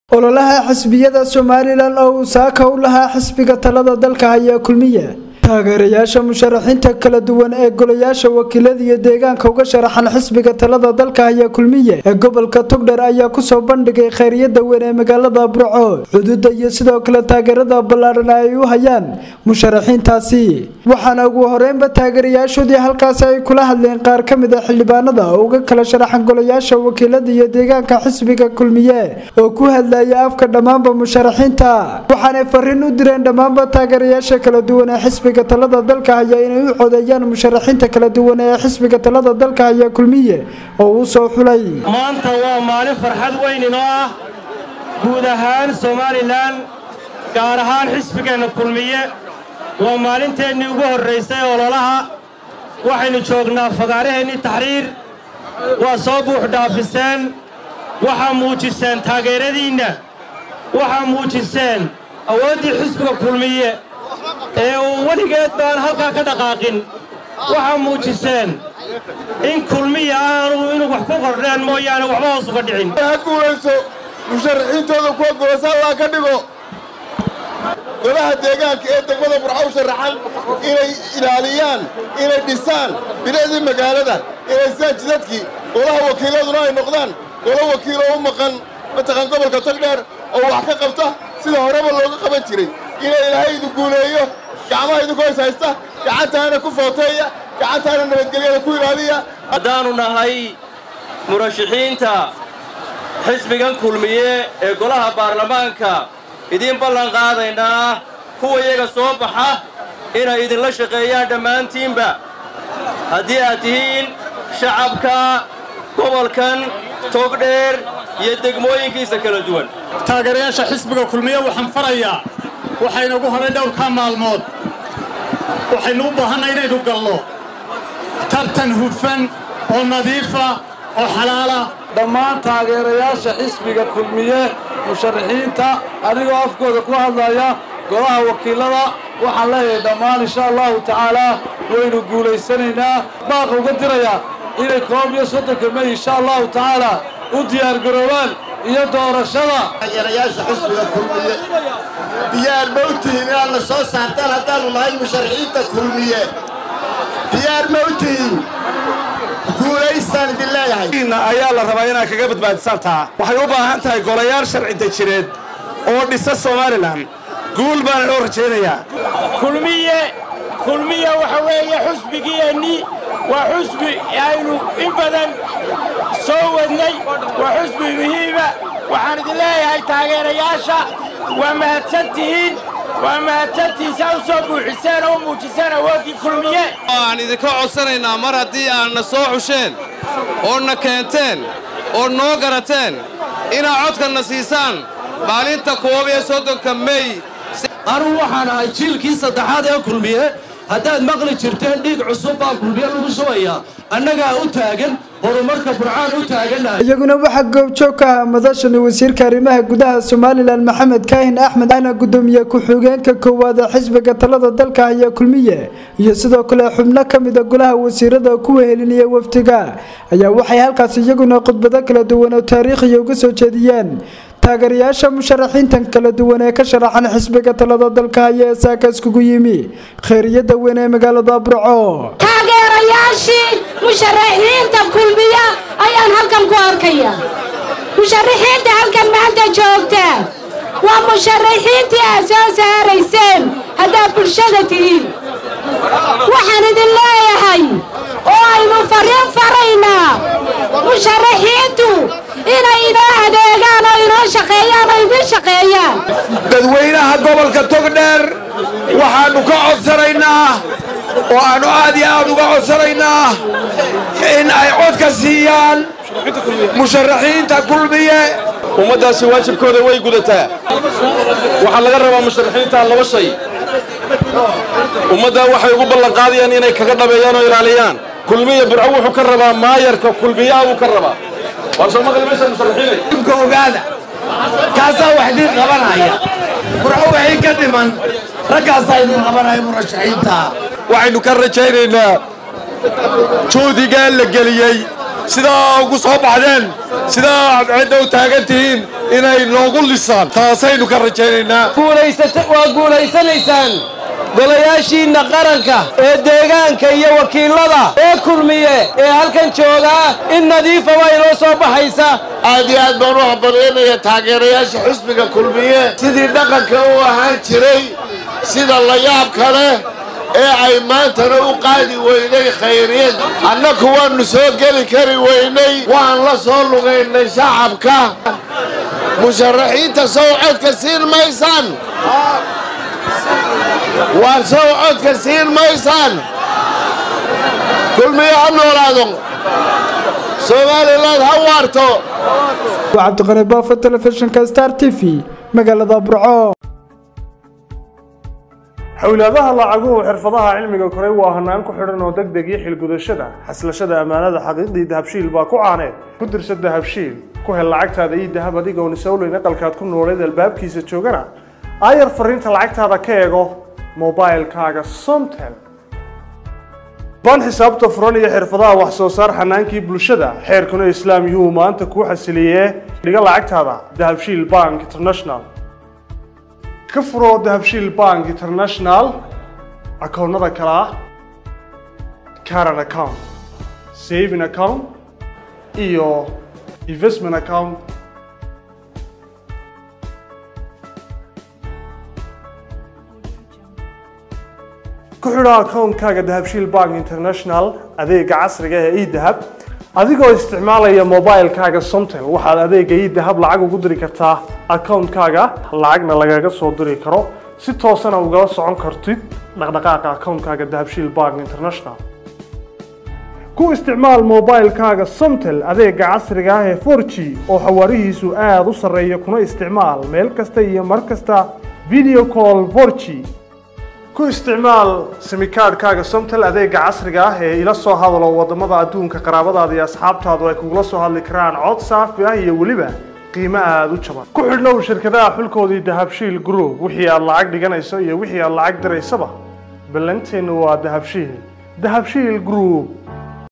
ololaha xisbiyada somalilan oo uu saaka u lahaa xisbiga talada dalka ayaa kulmiya taageerayaasha musharaxiinta kala duwan ee golayaasha wakiilada iyo deegaanka uga sharaxan xisbiga talada dalka ayaa kulmiye ee gobolka togdher ayaa kusoo bandhigay khayriyada weyn ee magaalada burco xuduuda iyo sidoo kale taageerada ballaadhan ay u hayaan musharaxiintaasi waxaana ugu horeynba taageerayaashoodii halkaasi ay kula hadleen qaar ka mid a xildhibaanada oo uga kala sharaxan golayaasha wakiilada iyo deegaanka xisbiga kulmiye oo ku hadlaya afka dhammaanba musharaxiinta waxaanay fariin u direen dhammaanba taageerayaasha kala duwan ee xisbiga talada dalka haya inay u codeeyaan musharaxiinta kala duwan ee xisbiga talada dalka haya kulmiye oo uu soo xulay maanta waa maalin farxad weyn inoo ah guud ahaan somalilan gaar ahaan xisbigeenna kulmiye waa maalinteennii ugu horraysay ololaha waxaynu joognaa fagaaraheennii taxriir waa soo buux dhaafiseen waxaa muujiseen taageeradiinna waxaa muujiseen awooddii xisbiga kulmiye ee uu weligeed baan halkaa ka dhaqaaqin waxaa muujiseen in kulmiya aanu inuu wax ku qordheen mooyaane waxba hoos uga dhicin ha guulayso musharaxiintooda kuwa gobosa allaa ka dhigo golaha deegaanka ee degmada burco u sharaxan inay ilaaliyaan inay dhisaan bilicdii magaalada inay saan jidadkii golaha wakiiladuna ay noqdaan golo wakiiloo u maqan mataqaan gobolka togdheer oo wax ka qabta sida horeba looga qaban jiray inay ilaahay idu guuleeyo gacmaha idinku hoys haysta gacantaana ku footeeya gacantaana nabadgelyada ku ilaaliya haddaannu nahay murashaxiinta xisbigan kulmiye ee golaha baarlamaanka idiin ballan qaadaynaa kuwa iyaga soo baxa inay idinla shaqeeyaan dhammaantiinba haddii aad tihiin shacabka gobolkan togdheer iyo degmooyinkiisa kala duwan taageerayaasha xisbiga kulmiye waxaan farayaa waxaynagu horay dhowrkaa maalmood waxaynu u baahanay inaynu gallo tartan hufan oo nadiifa oo xalaala dhammaan taageerayaasha xisbiga kulmiye musharaxiinta adigoo afkooda ku hadlaya golaha wakiilada waxaan leeyahay dhammaan insha allahu tacaalaa waynu guulaysanaynaa baaqa uga dirayaa inay koob iyo soddonka may insha allahu tacaalaa u diyaargaroobaan iyo doorashada taageerayaasha xisbiga kulmiye diyaar ma u tihiin inaad na soo saartaan haddaannu nahay musharaxiinta kulmiye diyaar ma u tihiin guulaystaan idin leeyahay ayaa la rabaa inaad kaga badbaadisaan taa waxay u baahan tahay golayaal sharci dejireed oo dhisa somalilan guul baana loo rajaynayaa kulmiye kulmiye waxa weeye xusbigiiennii waa xusbi aynu in badan soo wadnay waa xusbi muhiima waxaan idin leeyahay taageerayaasha waa mahadsan tihiin waa mahadsantihiin saa u soo buuxiseen oo u muujiseen awooddii kulmiye aan idinka codsanaynaa mar haddii aadna soo xusheen oo na keenteen oo noo garateen inaad codkanna siisaan maalinta koob iyo soddonka mey anugu waxaan ahay jiilkii saddexaad ee kulmiye haddaad maqli jirteen dhiig cusub baa kulmiye lagu shubayaa annagaa u taagan horumarka burcaan u taagannahay iyaguna waxaa goobjoog ka ah madashani wasiirka arrimaha gudaha somalilan maxamed kaahin axmed ana gudoomiye ku-xigeenka koowaad ee xisbiga talada dalka haya kulmiye iyo sidoo kale xubno ka mida golaha wasiirada kuwa helinaya wafdiga ayaa waxay halkaas iyaguna khudbado kala duwan oo taariikhiya uga soo jeediyeen taageerayaasha musharaxiintan kala duwan ee ka sharaxan xisbiga talada dalka haya ee saaka iskugu yimi khayriyada weyn ee magaalada burco taageerayaashii musharaxiinta kulmiya ayaan halkan ku arkaya musharaxiinta halkan maanta joogta waa musharaxiintii aad soo saarayseen haddaad bulshada tihiin waxaan idin leeyahay oo aynu fariin faraynaa musharaxiintu inay inoo adeegaan oo inoo shaqeeyaan oo idiin shaqeeyaan dadweynaha gobolka togdheer waxaannu ka codsanaynaa oo aannu aad iyo aad uga codsanaynaa in ay codka siiyaan musharaxiinta kulmiye ummaddaasi waajibkooda way gudataa waxaa laga rabaa musharaxiinta laba shay ummaddaa waxay ugu ballanqaadayaan inay kaga dhabeeyaan oo ilaaliyaan kulmiya burco wuxuu ka rabaa maayarka kulmiyaha buu ka rabaa waa soo maqli meesha musharaxiinay ka ogaada kaasaa wax idiin qabanaya burco waxay ka dhiman raggaasaa idiin qabanaya murashaxiinta waxaynu ka rajaynaynaa juhdigaa la geliyey sidaa ugu soo baxdeen sidaa aad cidda u taagan tihiin inay noogu lisaan taasaynu ka rajaynaynaa waa guulaysanaysaan golayaashiinna qaranka ee deegaanka iyo wakiilada ee kulmiye ee halkan joogaa in nadiifa waa inoo soo baxaysa aad iyo aad baan u hambalyaynaya taageerayaasha xusbiga kulmiye sidii dhaqanka u ahaan jiray sida layaabka leh ee ay maantana u qaadi weynay khayriyad annaku waannu soo geli kari weynay waan la soo lugaynay shacabka musharaxiinta sow codka siin maysaan waa sow codka siin maysaan kulmiye ha noolaado somaliland ha waarto cabdiqani baafo telefishinka star t v magaalada burco xowlaadaha lacaguhu xirfadaha cilmiga koray waa hanaan ku xidhan oo deg deg iyo xilgudashada xaslashada ammaanada xaqiiqdii dahabshiil baa ku caaneed ku dirsa dahabshiil ku hel lacagtaada iyo dahab adigoon isowleyn aqalkaad ku nooleed albaabkiisa joogana aayar fariinta lacagtaada ka eego mobilkaaga somtel baan xisaabta furan iyo xirfadaha wax soo saar xanaankii bulshada xeerkuna islaam yuhuu maanta kuu xasiliyee dhiga lacagtaada dahabshiil bank international ka furo dahabshiil bank international akoonnada kale ah caran account saving account iyo investment account ku xidho akoonkaaga dahabshiil bank international adeega casriga ee edahab adigoo isticmaalaya mobilkaaga somtel waxaad adeega edahab lacag ugu diri kartaa akoonkaaga lacagna lagaga soo diri karo si toosana ugala socon kartid dhaqdhaqaaqa akoonkaaga dahabshiil bank international ku isticmaal mobilkaaga somtel adeega casriga ah ee 4g oo xawaarihiisu aada u sarreeya kuna isticmaal meel kasta iyo mar kasta video call 4g ku isticmaal simikaadhkaaga somtel adeega casriga ah ee ila soo hadalo wadamada adduunka qaraabadaada iyo asxaabtaadu ay kugula soo hadli karaan cod saafi ah iyo weliba qiimo aada u jaban ku xidhnow shirkadaha xulkoodii dahabshiil group wixii aad lacag dhiganayso iyo wixii aad lacag diraysaba ballanteennu waa dahabshiil dahabshiil group